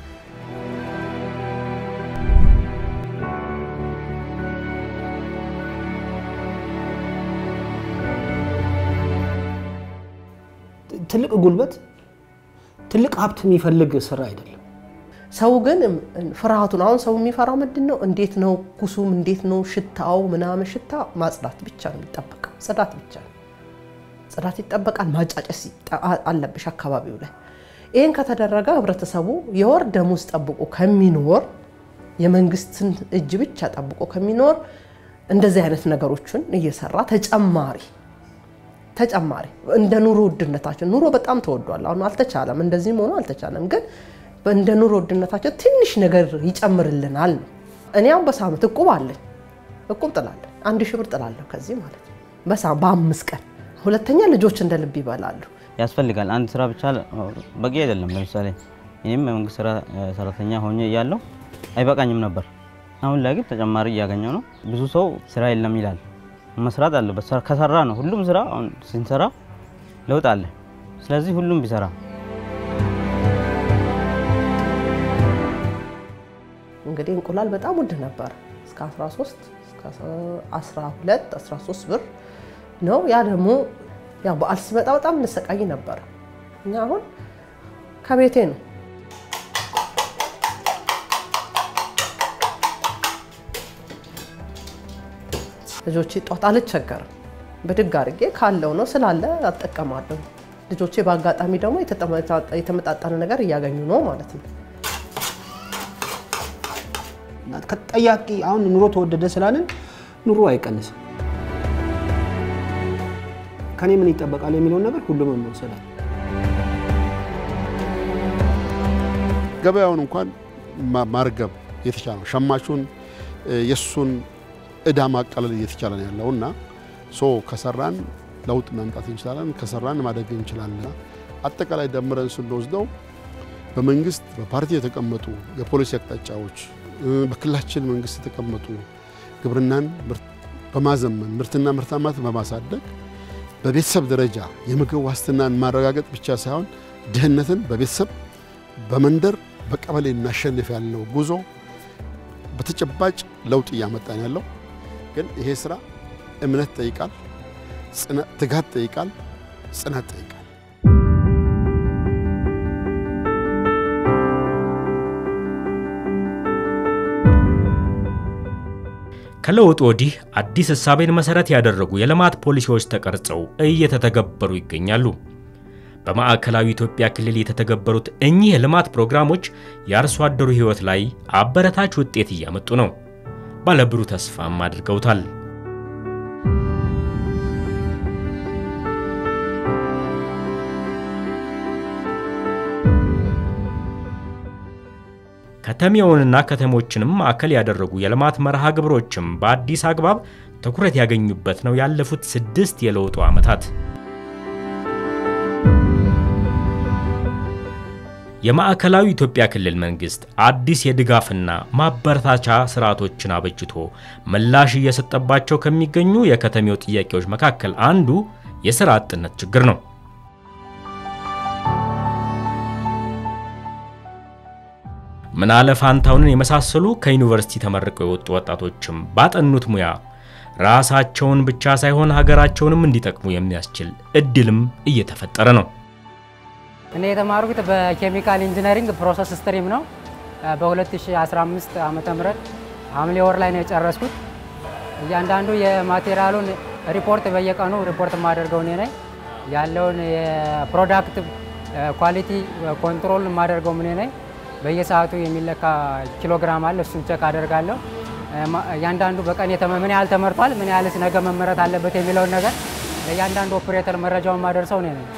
ትልቅ ጉልበት፣ ትልቅ ሀብት የሚፈልግ ስራ አይደለም። ሰው ግን ፍርሃቱን አሁን ሰው የሚፈራው ምንድን ነው? እንዴት ነው ኩሱም፣ እንዴት ነው ሽታው ምናምን። ሽታ ማጽዳት ብቻ ነው የሚጠበቀው፣ ጽዳት ብቻ ነው። ጽዳት ይጠበቃል። ማጫጨስ አለብሽ አካባቢው ላይ። ይህን ከተደረገ ህብረተሰቡ የወር ደሞዝ ጠብቆ ከሚኖር የመንግስትን እጅ ብቻ ጠብቆ ከሚኖር እንደዚህ አይነት ነገሮችን እየሰራ ተጨማሪ ተጨማሪ እንደ ኑሮ ውድነታችን ኑሮ በጣም ተወዷል። አሁን አልተቻለም፣ እንደዚህም ሆኖ አልተቻለም። ግን እንደ ኑሮ ውድነታችን ትንሽ ነገር ይጨምርልናል ነው። እኔ አሁን በሳምንት እቁብ አለኝ፣ እቁብ ጥላለሁ። አንድ ሺህ ብር ጥላለሁ ከዚህ ማለት ነው በአምስት ቀን። ሁለተኛ ልጆች እንደ ልብ ይበላሉ። ያስፈልጋል። አንድ ስራ ብቻ በቂ አይደለም። ለምሳሌ እኔም የመንግስት ሰራተኛ ሆኜ እያለሁ አይበቃኝም ነበር። አሁን ላይ ግን ተጨማሪ እያገኘው ነው። ብዙ ሰው ስራ የለም ይላል። መስራት አለበት። ከሰራ ነው ሁሉም ስራ። አሁን ስንሰራ ለውጥ አለ። ስለዚህ ሁሉም ቢሰራ እንግዲህ እንቁላል በጣም ውድ ነበር። እስከ 13 እስከ 12 13 ብር ነው። ያ ደግሞ ያው በዓል ሲመጣ በጣም እንሰቃይ ነበር። እኛ አሁን ከቤቴ ነው ልጆቼ ጧት አልቸገርም። ብድግ አድርጌ ካለው ነው ስላለ አጠቀማለሁ። ልጆቼ በአጋጣሚ ደግሞ የተመጣጠነ ነገር እያገኙ ነው ማለት ነው። ተጠያቂ አሁን ኑሮ ተወደደ ስላለን ኑሮ አይቀንስም። ከኔ ምን ይጠበቃል የሚለውን ነገር ሁሉም መውሰዳል። ገበያውን እንኳን ማርገብ የተቻለ ነው። ሸማቹን የእሱን እዳ ማቃለል እየተቻለ ነው ያለው እና ሶ ከሰራን ለውጥ ማምጣት እንችላለን፣ ከሰራን ማደግ እንችላለን። አጠቃላይ ደምረን ስንወስደው በመንግስት በፓርቲ የተቀመጡ የፖሊሲ አቅጣጫዎች፣ በክልላችን መንግስት የተቀመጡ ግብርናን በማዘመን ምርትና ምርታማት በማሳደግ በቤተሰብ ደረጃ የምግብ ዋስትናን ማረጋገጥ ብቻ ሳይሆን ድህነትን በቤተሰብ በመንደር በቀበሌ እናሸንፍ ያለው ጉዞ በተጨባጭ ለውጥ እያመጣን ያለው ግን ይሄ ስራ እምነት ጠይቃል፣ ትጋት ጠይቃል፣ ጽናት ጠይቃል። ከለውጥ ወዲህ አዲስ እሳቤን መሰረት ያደረጉ የልማት ፖሊሲዎች ተቀርጸው እየተተገበሩ ይገኛሉ። በማዕከላዊ ኢትዮጵያ ክልል የተተገበሩት እኚህ የልማት ፕሮግራሞች የአርሶ አደሩ ሕይወት ላይ አበረታች ውጤት እያመጡ ነው። ባለብሩህ ተስፋም አድርገውታል። ከተሜውንና ከተሞችንም ማዕከል ያደረጉ የልማት መርሃ ግብሮችም በአዲስ አግባብ ትኩረት ያገኙበት ነው ያለፉት ስድስት የለውጡ ዓመታት። የማዕከላዊ ኢትዮጵያ ክልል መንግስት አዲስ የድጋፍና ማበረታቻ ስርዓቶችን አበጅቶ ምላሽ እየሰጠባቸው ከሚገኙ የከተሜው ጥያቄዎች መካከል አንዱ የሥራ አጥነት ችግር ነው። ምናለ ፋንታውንን የመሳሰሉ ከዩኒቨርሲቲ ተመርቀው የወጡ ወጣቶችም ባጠኑት ሙያ ራሳቸውን ብቻ ሳይሆን ሀገራቸውንም እንዲጠቅሙ የሚያስችል እድልም እየተፈጠረ ነው። እኔ የተማርኩት በኬሚካል ኢንጂነሪንግ ፕሮሰስ ስትሪም ነው። በ2015 ዓመተ ምህረት ሐምሌ ወር ላይ ነው የጨረስኩት። እያንዳንዱ የማቴሪያሉን ሪፖርት በየቀኑ ሪፖርት የማደርገው እኔ ነኝ። ያለውን የፕሮዳክት ኳሊቲ ኮንትሮል የማደርገው እኔ ነኝ። በየሰዓቱ የሚለካ ኪሎግራም አለ፣ እሱን ቸክ አደርጋለሁ። እያንዳንዱ በቀን ምን ያህል ተመርቷል፣ ምን ያህልስ ነገ መመረት አለበት የሚለውን ነገር ለእያንዳንዱ ኦፕሬተር መረጃውን ማደርሰው እኔ ነኝ።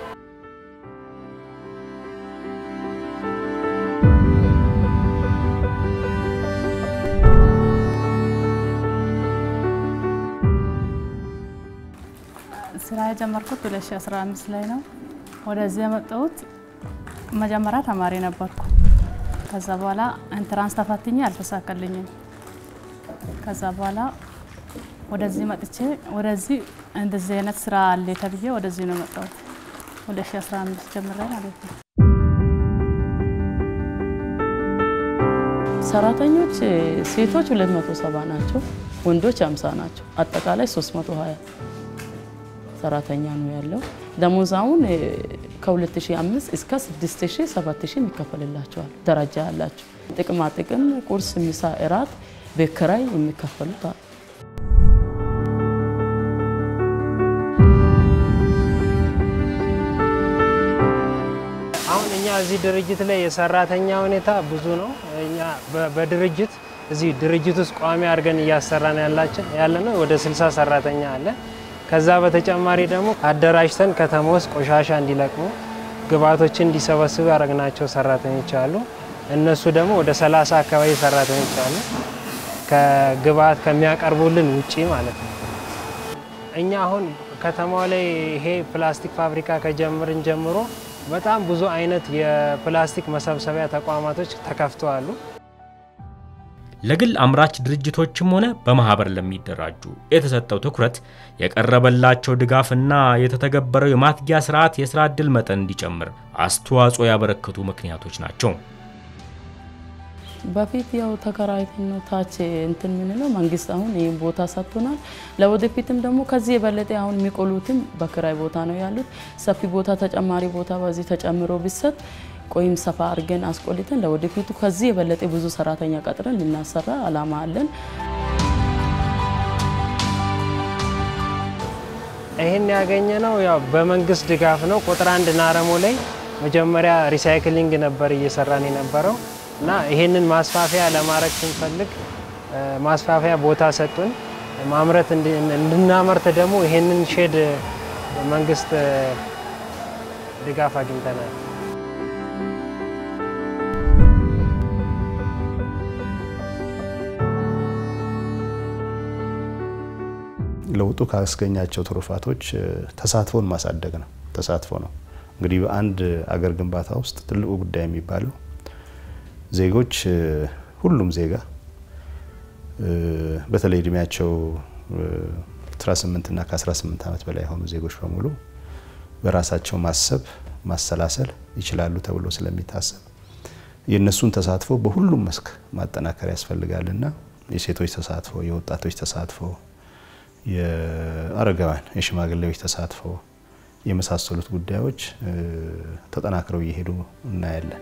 ስራ የጀመርኩት 2015 ላይ ነው። ወደዚህ የመጣሁት መጀመሪያ ተማሪ ነበርኩ። ከዛ በኋላ ኢንትራንስ ተፈትኜ አልተሳካልኝም። ከዛ በኋላ ወደዚህ መጥቼ ወደዚህ እንደዚህ አይነት ስራ አለ ተብዬ ወደዚህ ነው የመጣሁት 2015 ጀምሬ ማለት ነው። ሰራተኞች ሴቶች 270 ናቸው፣ ወንዶች 50 ናቸው። አጠቃላይ 320 ሰራተኛ ነው ያለው። ደሞዝ አሁን ከ2005 እስከ 6000 7000 የሚከፈልላቸዋል። ደረጃ ያላቸው ጥቅማ ጥቅም፣ ቁርስ፣ ምሳ፣ እራት፣ ቤት ኪራይ የሚከፈሉት አሉ። አሁን እኛ እዚህ ድርጅት ላይ የሰራተኛ ሁኔታ ብዙ ነው። እኛ በ- በድርጅት እዚህ ድርጅት ውስጥ ቋሚ አድርገን እያሰራን ያላችን ያለ ነው ወደ 60 ሰራተኛ አለ። ከዛ በተጨማሪ ደግሞ አደራጅተን ከተማ ውስጥ ቆሻሻ እንዲለቅሙ ግብአቶችን እንዲሰበስቡ ያደረግናቸው ሰራተኞች አሉ። እነሱ ደግሞ ወደ 30 አካባቢ ሰራተኞች አሉ። ከግብአት ከሚያቀርቡልን ውጪ ማለት ነው። እኛ አሁን ከተማው ላይ ይሄ ፕላስቲክ ፋብሪካ ከጀምርን ጀምሮ በጣም ብዙ አይነት የፕላስቲክ መሰብሰቢያ ተቋማቶች ተከፍተዋሉ። ለግል አምራች ድርጅቶችም ሆነ በማህበር ለሚደራጁ የተሰጠው ትኩረት የቀረበላቸው ድጋፍና የተተገበረው የማትጊያ ስርዓት የስራ ዕድል መጠን እንዲጨምር አስተዋጽኦ ያበረከቱ ምክንያቶች ናቸው። በፊት ያው ተከራይተን ነው ታች እንትን ምንለው መንግስት አሁን ይህን ቦታ ሰጥቶናል። ለወደፊትም ደግሞ ከዚህ የበለጠ አሁን የሚቆሉትም በክራይ ቦታ ነው ያሉት። ሰፊ ቦታ ተጨማሪ ቦታ በዚህ ተጨምሮ ቢሰጥ ቆይም ሰፋ አድርገን አስቆልተን ለወደፊቱ ከዚህ የበለጠ ብዙ ሰራተኛ ቀጥረን ልናሰራ አላማ አለን። ይህን ያገኘ ነው ያው በመንግስት ድጋፍ ነው። ቁጥር አንድ ናረሞ ላይ መጀመሪያ ሪሳይክሊንግ ነበር እየሰራን የነበረው እና ይህንን ማስፋፊያ ለማድረግ ስንፈልግ እ፣ ማስፋፊያ ቦታ ሰጡን። ማምረት እንድ- እንድናመርት ደግሞ ይህንን ሼድ መንግስት እ፣ ድጋፍ አግኝተናል። ለውጡ ካስገኛቸው ትሩፋቶች እ፣ ተሳትፎን ማሳደግ ነው። ተሳትፎ ነው እንግዲህ በአንድ አገር ግንባታ ውስጥ ትልቁ ጉዳይ የሚባለው ዜጎች እ፣ ሁሉም ዜጋ እ፣ በተለይ እድሜያቸው እ፣ 18 እና ከ18 ዓመት በላይ የሆኑ ዜጎች በሙሉ በራሳቸው ማሰብ ማሰላሰል ይችላሉ ተብሎ ስለሚታሰብ የእነሱን ተሳትፎ በሁሉም መስክ ማጠናከር ያስፈልጋልና የሴቶች ተሳትፎ፣ የወጣቶች ተሳትፎ፣ የአረጋውያን የሽማግሌዎች ተሳትፎ የመሳሰሉት ጉዳዮች እ፣ ተጠናክረው እየሄዱ እናያለን።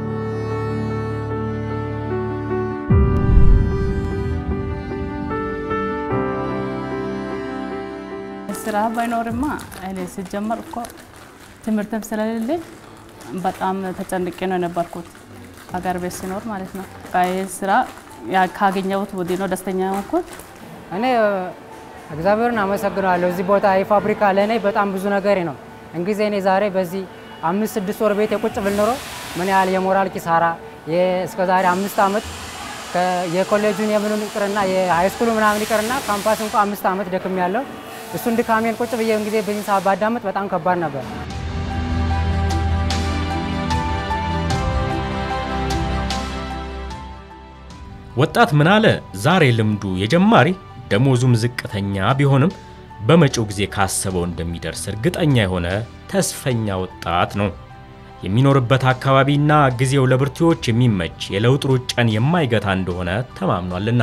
ስራ ባይኖርማ እኔ ሲጀመር እኮ ትምህርትም ስለሌለኝ በጣም ተጨንቄ ነው የነበርኩት ሀገር ቤት ሲኖር ማለት ነው። ይህ ስራ ያ- ካገኘሁት ወዲህ ነው ደስተኛ የሆንኩት። እኔ እግዚአብሔርን አመሰግናለሁ። እዚህ ቦታ ይህ ፋብሪካ ለእኔ በጣም ብዙ ነገር ነው። እንጊዜ እኔ ዛሬ በዚህ አምስት ስድስት ወር ቤት የቁጭ ብል ኖሮ ምን ያህል የሞራል ኪሳራ እስከ ዛሬ አምስት ዓመት ከ- የኮሌጁን የምኑን ይቅርና የሃይስኩሉ ምናምን ይቅርና ካምፓስ እንኳ አምስት ዓመት ደክም ያለው እሱን ድካሜን ቁጭ ብዬ ጊዜ በዚህ ሰዓት ባዳመጥ በጣም ከባድ ነበር። ወጣት ምናለ ዛሬ ልምዱ የጀማሪ ደሞዙም ዝቅተኛ ቢሆንም በመጪው ጊዜ ካሰበው እንደሚደርስ እርግጠኛ የሆነ ተስፈኛ ወጣት ነው። የሚኖርበት አካባቢና ጊዜው ለብርቱዎች የሚመች የለውጥ ሩጫን የማይገታ እንደሆነ ተማምኗልና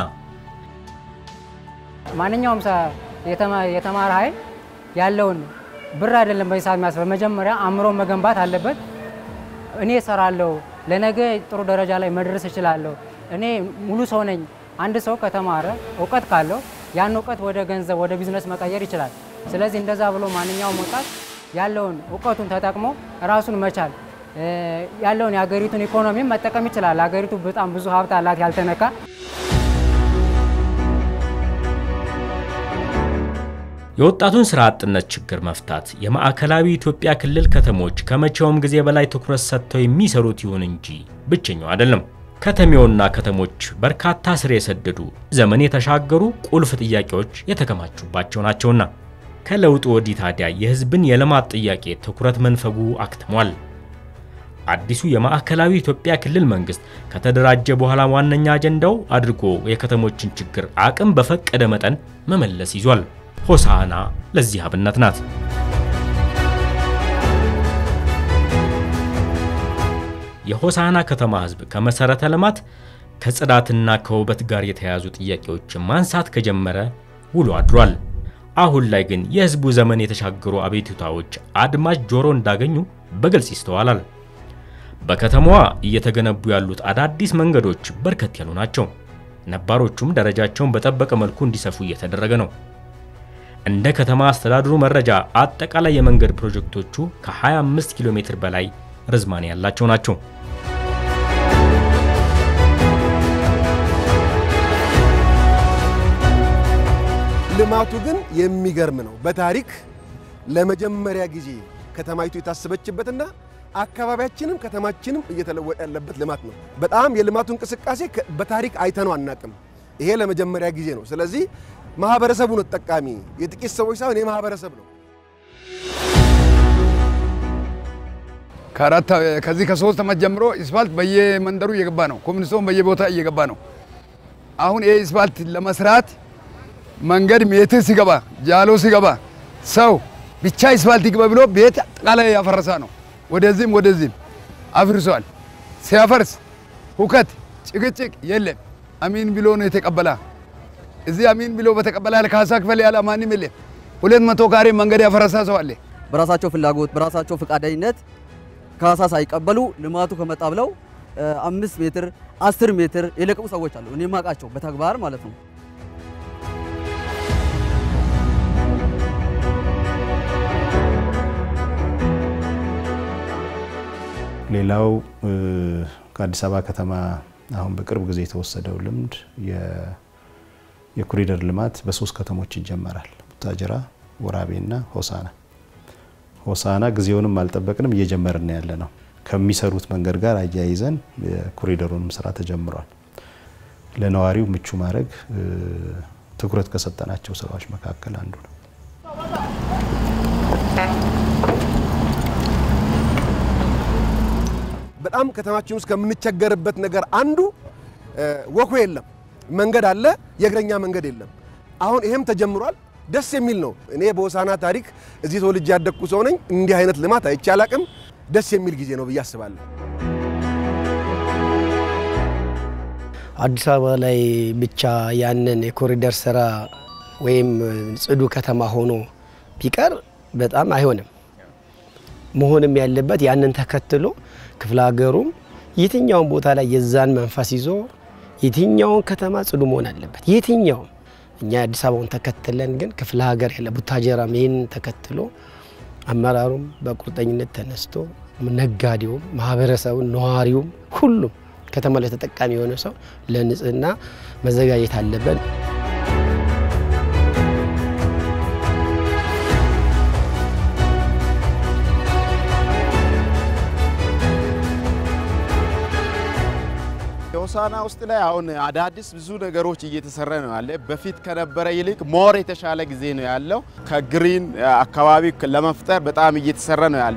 ማንኛውም ሰ- የተማ- የተማረ ኃይል ያለውን ብር አይደለም በዚህ ሰዓት የሚያስበው፣ መጀመሪያ አእምሮ መገንባት አለበት። እኔ እሰራለሁ፣ ለነገ ጥሩ ደረጃ ላይ መድረስ እችላለሁ፣ እኔ ሙሉ ሰው ነኝ። አንድ ሰው ከተማረ እውቀት ካለው ያን እውቀት ወደ ገንዘብ ወደ ቢዝነስ መቀየር ይችላል። ስለዚህ እንደዛ ብሎ ማንኛውም ወጣት ያለውን እውቀቱን ተጠቅሞ ራሱን መቻል እ፣ ያለውን የሀገሪቱን ኢኮኖሚም መጠቀም ይችላል። ሀገሪቱ በጣም ብዙ ሀብት አላት ያልተነካ የወጣቱን ስራ አጥነት ችግር መፍታት የማዕከላዊ ኢትዮጵያ ክልል ከተሞች ከመቼውም ጊዜ በላይ ትኩረት ሰጥተው የሚሰሩት ይሁን እንጂ ብቸኛው አይደለም። ከተሜውና ከተሞች በርካታ ስር የሰደዱ ዘመን የተሻገሩ ቁልፍ ጥያቄዎች የተከማቹባቸው ናቸውና ከለውጡ ወዲህ ታዲያ የህዝብን የልማት ጥያቄ ትኩረት መንፈጉ አክትሟል። አዲሱ የማዕከላዊ ኢትዮጵያ ክልል መንግስት ከተደራጀ በኋላ ዋነኛ አጀንዳው አድርጎ የከተሞችን ችግር አቅም በፈቀደ መጠን መመለስ ይዟል። ሆሳዕና ለዚህ አብነት ናት። የሆሳዕና ከተማ ህዝብ ከመሰረተ ልማት ከጽዳትና ከውበት ጋር የተያያዙ ጥያቄዎችን ማንሳት ከጀመረ ውሎ አድሯል። አሁን ላይ ግን የህዝቡ ዘመን የተሻገሩ አቤቱታዎች አድማጭ ጆሮ እንዳገኙ በግልጽ ይስተዋላል። በከተማዋ እየተገነቡ ያሉት አዳዲስ መንገዶች በርከት ያሉ ናቸው። ነባሮቹም ደረጃቸውን በጠበቀ መልኩ እንዲሰፉ እየተደረገ ነው። እንደ ከተማ አስተዳደሩ መረጃ አጠቃላይ የመንገድ ፕሮጀክቶቹ ከ25 ኪሎ ሜትር በላይ ርዝማኔ ያላቸው ናቸው። ልማቱ ግን የሚገርም ነው። በታሪክ ለመጀመሪያ ጊዜ ከተማይቱ የታሰበችበትና አካባቢያችንም ከተማችንም እየተለወጠ ያለበት ልማት ነው። በጣም የልማቱ እንቅስቃሴ በታሪክ አይተነው አናቅም። ይሄ ለመጀመሪያ ጊዜ ነው። ስለዚህ ማህበረሰቡ ነው ተጠቃሚ፣ የጥቂት ሰዎች ሳይሆን የማህበረሰብ ነው። ከአራት ከዚህ ከሶስት ዓመት ጀምሮ ስፓልት በየመንደሩ እየገባ ነው። ኮሚኒስቶን በየቦታ እየገባ ነው። አሁን ይሄ ስፓልት ለመስራት መንገድ ሜትር ሲገባ ጃሎ ሲገባ ሰው ብቻ ስፓልት ይግባ ብሎ ቤት አጠቃላይ ያፈረሳ ነው። ወደዚህም ወደዚህም አፍርሷል። ሲያፈርስ ሁከት፣ ጭቅጭቅ የለም። አሚን ብሎ ነው የተቀበላ። እዚህ አሚን ብሎ በተቀበላ ካሳ ክፈል ያለ ማንም የለም። ሁለት መቶ ካሬ መንገድ ያፈረሳ ሰው አለ። በራሳቸው ፍላጎት በራሳቸው ፈቃደኝነት ካሳ ሳይቀበሉ ልማቱ ከመጣ ብለው አምስት ሜትር አስር ሜትር የለቀቁ ሰዎች አሉ። እኔ የማውቃቸው በተግባር ማለት ነው። ሌላው ከአዲስ አበባ ከተማ አሁን በቅርብ ጊዜ የተወሰደው ልምድ የኮሪደር ልማት በሶስት ከተሞች ይጀመራል። ቡታጅራ፣ ወራቤና ሆሳና። ሆሳና ጊዜውንም አልጠበቅንም እየጀመርን ያለ ነው። ከሚሰሩት መንገድ ጋር አያይዘን የኮሪደሩንም ስራ ተጀምሯል። ለነዋሪው ምቹ ማድረግ ትኩረት ከሰጠናቸው ስራዎች መካከል አንዱ ነው። በጣም ከተማችን ውስጥ ከምንቸገርበት ነገር አንዱ ወኮ የለም፣ መንገድ አለ፣ የእግረኛ መንገድ የለም። አሁን ይሄም ተጀምሯል። ደስ የሚል ነው። እኔ በሆሳና ታሪክ እዚህ ተወልጄ ያደግኩ ሰው ነኝ። እንዲህ አይነት ልማት አይቼ አላቅም። ደስ የሚል ጊዜ ነው ብዬ አስባለሁ። አዲስ አበባ ላይ ብቻ ያንን የኮሪደር ስራ ወይም ጽዱ ከተማ ሆኖ ቢቀር በጣም አይሆንም። መሆንም ያለበት ያንን ተከትሎ ክፍለ ሀገሩም የትኛውን ቦታ ላይ የዛን መንፈስ ይዞ የትኛውን ከተማ ጽዱ መሆን አለበት። የትኛውም እኛ የአዲስ አበባውን ተከትለን ግን ክፍለ ሀገር ያለ ቡታጀራም ይህንን ተከትሎ አመራሩም በቁርጠኝነት ተነስቶ ነጋዴውም፣ ማህበረሰቡም፣ ነዋሪውም ሁሉም ከተማ ላይ ተጠቃሚ የሆነ ሰው ለንጽህና መዘጋጀት አለበት። ሆሳና ውስጥ ላይ አሁን አዳዲስ ብዙ ነገሮች እየተሰራ ነው ያለ። በፊት ከነበረ ይልቅ ሞር የተሻለ ጊዜ ነው ያለው። ከግሪን አካባቢ ለመፍጠር በጣም እየተሰራ ነው ያለ።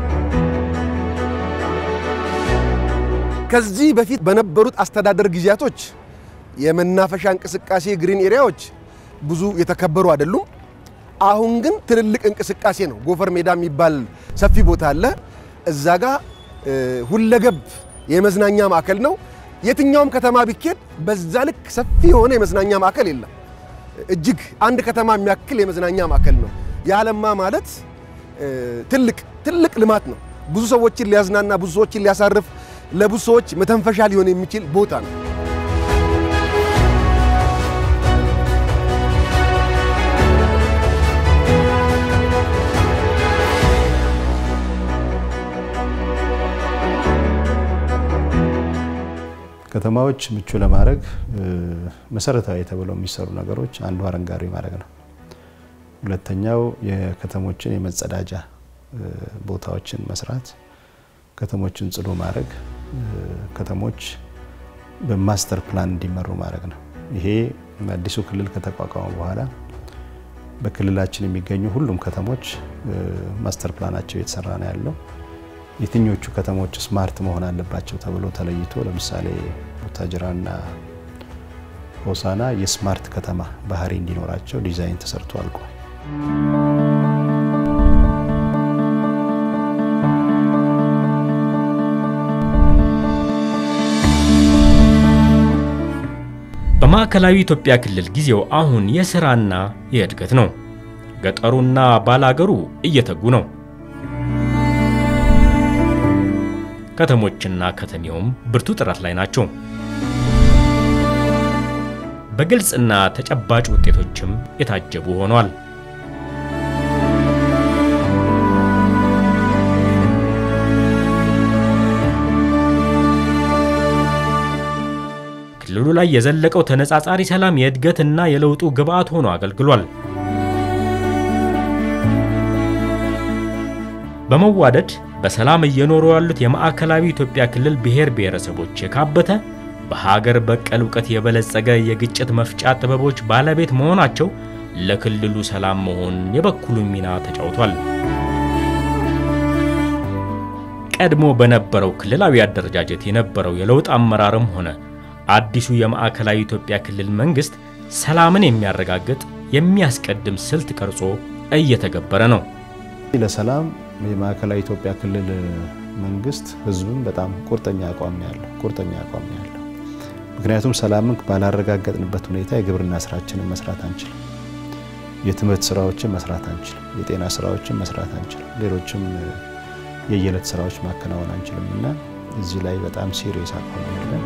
ከዚህ በፊት በነበሩት አስተዳደር ጊዜያቶች የመናፈሻ እንቅስቃሴ ግሪን ኤሪያዎች ብዙ የተከበሩ አይደሉም። አሁን ግን ትልልቅ እንቅስቃሴ ነው። ጎፈር ሜዳ የሚባል ሰፊ ቦታ አለ። እዛ ጋ ሁለገብ የመዝናኛ ማዕከል ነው። የትኛውም ከተማ ቢኬድ በዛ ልክ ሰፊ የሆነ የመዝናኛ ማዕከል የለም። እጅግ አንድ ከተማ የሚያክል የመዝናኛ ማዕከል ነው። የአለማ ማለት ትልቅ ትልቅ ልማት ነው። ብዙ ሰዎችን ሊያዝናና፣ ብዙ ሰዎችን ሊያሳርፍ፣ ለብዙ ሰዎች መተንፈሻ ሊሆን የሚችል ቦታ ነው። ከተማዎች ምቹ ለማድረግ መሰረታዊ ተብለው የሚሰሩ ነገሮች አንዱ አረንጓዴ ማድረግ ነው። ሁለተኛው የከተሞችን የመጸዳጃ ቦታዎችን መስራት፣ ከተሞችን ጽዱ ማድረግ፣ ከተሞች በማስተር ፕላን እንዲመሩ ማድረግ ነው። ይሄ አዲሱ ክልል ከተቋቋመ በኋላ በክልላችን የሚገኙ ሁሉም ከተሞች ማስተር ፕላናቸው እየተሰራ ነው ያለው። የትኞቹ ከተሞች ስማርት መሆን አለባቸው ተብሎ ተለይቶ ለምሳሌ ቡታጅራና ሆሳና የስማርት ከተማ ባህሪ እንዲኖራቸው ዲዛይን ተሰርቶ አልቋል። በማዕከላዊ ኢትዮጵያ ክልል ጊዜው አሁን የሥራና የእድገት ነው። ገጠሩና ባላገሩ እየተጉ ነው። ከተሞችና ከተሜውም ብርቱ ጥረት ላይ ናቸው። በግልጽና ተጨባጭ ውጤቶችም የታጀቡ ሆኗል። ክልሉ ላይ የዘለቀው ተነጻጻሪ ሰላም የእድገትና የለውጡ ግብዓት ሆኖ አገልግሏል። በመዋደድ በሰላም እየኖሩ ያሉት የማዕከላዊ ኢትዮጵያ ክልል ብሔር ብሔረሰቦች የካበተ በሀገር በቀል እውቀት የበለጸገ የግጭት መፍጫ ጥበቦች ባለቤት መሆናቸው ለክልሉ ሰላም መሆን የበኩሉን ሚና ተጫውቷል። ቀድሞ በነበረው ክልላዊ አደረጃጀት የነበረው የለውጥ አመራርም ሆነ አዲሱ የማዕከላዊ ኢትዮጵያ ክልል መንግስት ሰላምን የሚያረጋግጥ የሚያስቀድም ስልት ቀርጾ እየተገበረ ነው። ለሰላም የማዕከላዊ ኢትዮጵያ ክልል መንግስት ህዝብም በጣም ቁርጠኛ አቋም ነው ያለው ቁርጠኛ አቋም ነው ያለው። ምክንያቱም ሰላምን ባላረጋገጥንበት ሁኔታ የግብርና ስራችንን መስራት አንችልም። የትምህርት ስራዎችን መስራት አንችልም። የጤና ስራዎችን መስራት አንችልም። ሌሎችም የየዕለት ስራዎች ማከናወን አንችልም እና እዚህ ላይ በጣም ሲሪየስ አቋም ነው ያለን።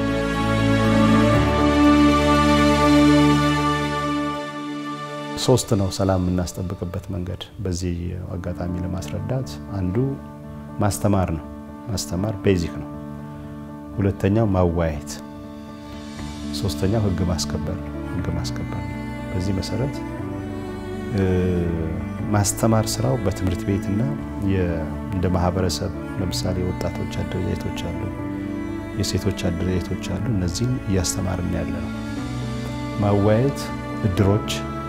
ሶስት ነው ሰላም የምናስጠብቅበት መንገድ በዚህ አጋጣሚ ለማስረዳት አንዱ ማስተማር ነው። ማስተማር ቤዚክ ነው። ሁለተኛው ማዋየት፣ ሶስተኛው ህግ ማስከበር ነው። ህግ ማስከበር ነው። በዚህ መሰረት ማስተማር ስራው በትምህርት ቤትና እንደ ማህበረሰብ ለምሳሌ የወጣቶች አደረጃጀቶች አሉ፣ የሴቶች አደረጃጀቶች አሉ። እነዚህን እያስተማርን ያለ ነው። ማዋየት እድሮች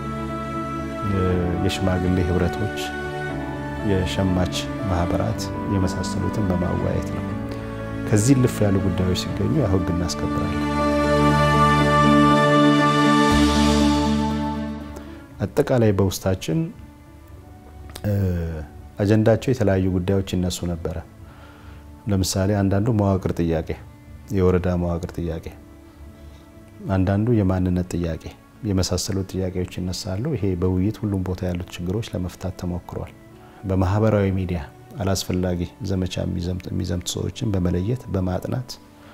የሽማግሌ ህብረቶች፣ የሸማች ማህበራት የመሳሰሉትን በማዋየት ነው። ከዚህ ልፍ ያሉ ጉዳዮች ሲገኙ ያው ህግ እናስከብራለን። አጠቃላይ በውስጣችን አጀንዳቸው የተለያዩ ጉዳዮች ይነሱ ነበረ። ለምሳሌ አንዳንዱ መዋቅር ጥያቄ፣ የወረዳ መዋቅር ጥያቄ፣ አንዳንዱ የማንነት ጥያቄ የመሳሰሉት ጥያቄዎች ይነሳሉ። ይሄ በውይይት ሁሉም ቦታ ያሉት ችግሮች ለመፍታት ተሞክሯል። በማህበራዊ ሚዲያ አላስፈላጊ ዘመቻ የሚዘምቱ ሰዎችን በመለየት በማጥናት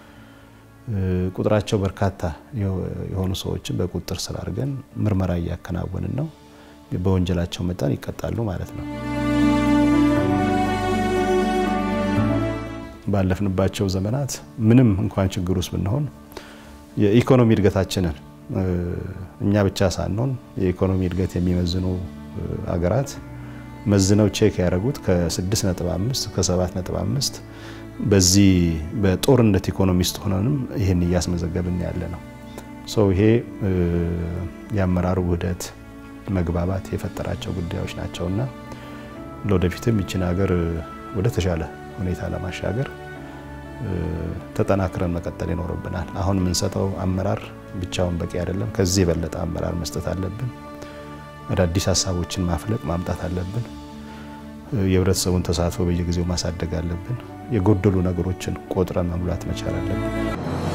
ቁጥራቸው በርካታ የሆኑ ሰዎችን በቁጥጥር ስር አድርገን ምርመራ እያከናወንን ነው። በወንጀላቸው መጠን ይቀጣሉ ማለት ነው። ባለፍንባቸው ዘመናት ምንም እንኳን ችግር ውስጥ ብንሆን የኢኮኖሚ እድገታችንን እኛ ብቻ ሳንሆን የኢኮኖሚ እድገት የሚመዝኑ አገራት መዝነው ቼክ ያደረጉት ከ6.5 ከ7.5 በዚህ በጦርነት ኢኮኖሚ ውስጥ ሆነንም ይህን እያስመዘገብን ያለ ነው። ሰው ይሄ የአመራሩ ውህደት መግባባት የፈጠራቸው ጉዳዮች ናቸውና ለወደፊትም ይችን ሀገር ወደ ተሻለ ሁኔታ ለማሻገር ተጠናክረን መቀጠል ይኖርብናል። አሁን የምንሰጠው አመራር ብቻውን በቂ አይደለም። ከዚህ የበለጠ አመራር መስጠት አለብን። አዳዲስ ሀሳቦችን ማፍለቅ ማምጣት አለብን። የህብረተሰቡን ተሳትፎ በየጊዜው ማሳደግ አለብን። የጎደሉ ነገሮችን ቆጥረን መሙላት መቻል አለብን።